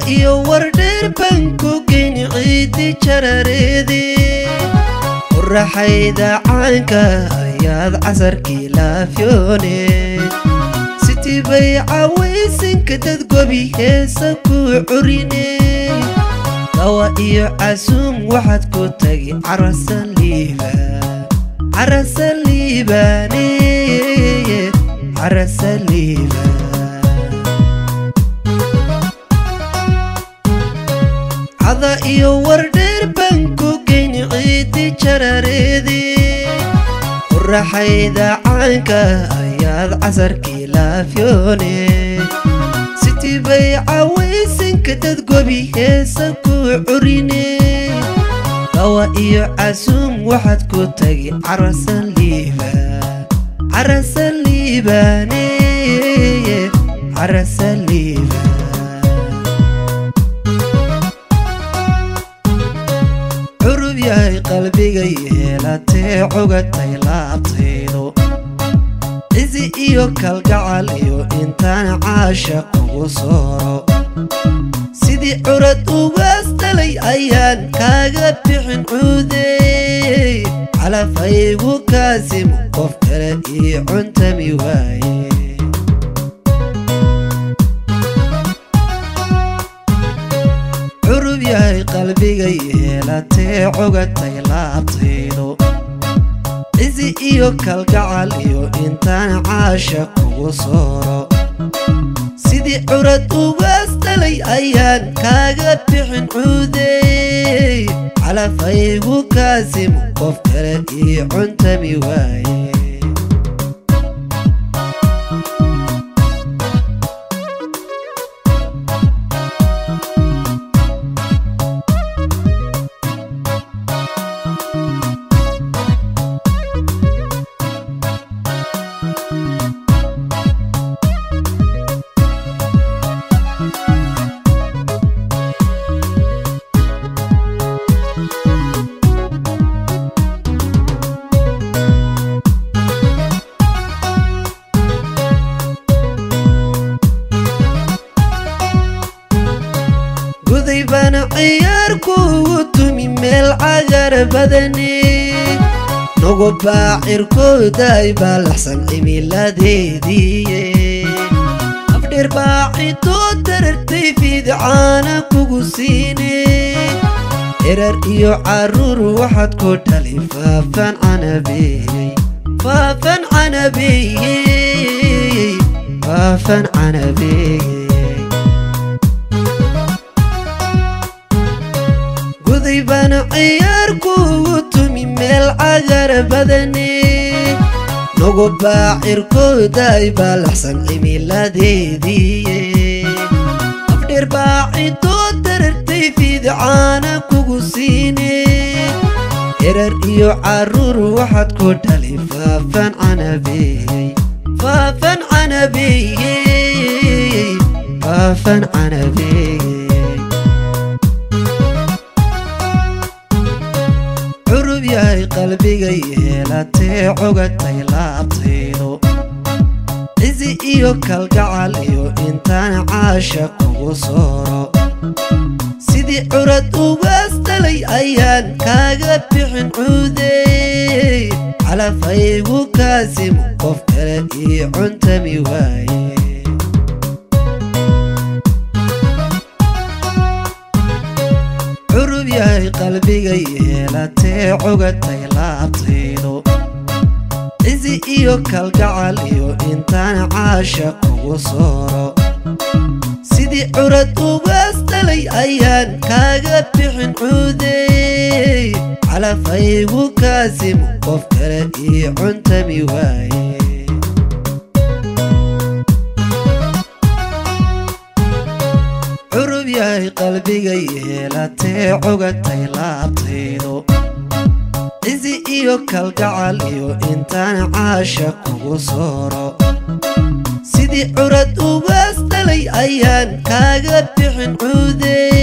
iyo wardheer baan ku geyni ciidi jarareede quraxayda caanka ayaad casarkii laafyoone sitii bay cawaysinka dad gobi heesa ku curine dawa iyo casuum waxaad ku tagi carasaliiba carasaliibane carasaliiba cada iyo wardheer baan ku geyni ciidi jarareede quraxayda caanka ayaad casarkii laafyoone sitii bay cawaysinka dad gobi heesa ku curine dawa iyo casuum waxaad ku tagi carasaliiba carasaliibane carasaliiba curub yahay qalbiga yeelatee cugatay laabtaydo cizi iyo kalgacal iyo intaan caasha kugu sooro sidii curad ugaas dhalay ayaan kaaga bixin cuudey calafaygu kaasimu qof kale ii cuntami waaye curub yahay qalbiga yeelatee cugatay laabtaydo cizi iyo kalgacal iyo intaan caasha kugu sooro sidii curad ugaas dhalay ayaan kaaga bixin cuudey calafaygu kaasimu qof kale ii cuntami waaye guday baana ciyaar kuugu tumi meel cagar badani nugu baacirkooday baa laxsan cimiladeediiye afdheer baacidoo darartay fiidcaana kugu siine erar iyo caruur waxaad ku dhali faafan canabeeyey faafan canabeeyey faafan canabeeyey guday baana ciyaar kuugu tumi meel cagar badani nugu baacirkooday baa laxsan cimiladeediiye afdheer baacidoo darartay fiidcaana kugu siine erar iyo caruur waxaad ku dhali faafan canabeeyey faafan canabeeyey faafan canabeeyey curub yahay qalbiga yeelatee cugatay laabtaydo cizi iyo kalgacal iyo intaan caasha kugu sooro sidii curad ugaas dhalay ayaan kaaga bixin cuudey calafaygu kaasimu qof kale ii cuntami waaye curub yahay qalbiga yeelatee cugatay laabtaydo cizi iyo kalgacal iyo intaan caasha kugu sooro sidii curad ugaas dhalay ayaan kaaga bixin cuudey calafaygu kaasimu qof kale ii cuntami waaye curub yahay qalbiga yeelatee cugatay laabtaydo cizi iyo kalgacal iyo intaan caasha kugu sooro sidii curad ugaas dhalay ayaan kaaga bixin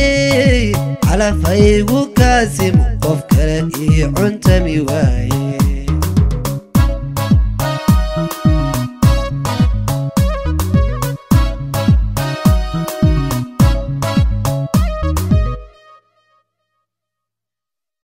cuudey calafaygu kaasimu qof kale ii cuntami waaye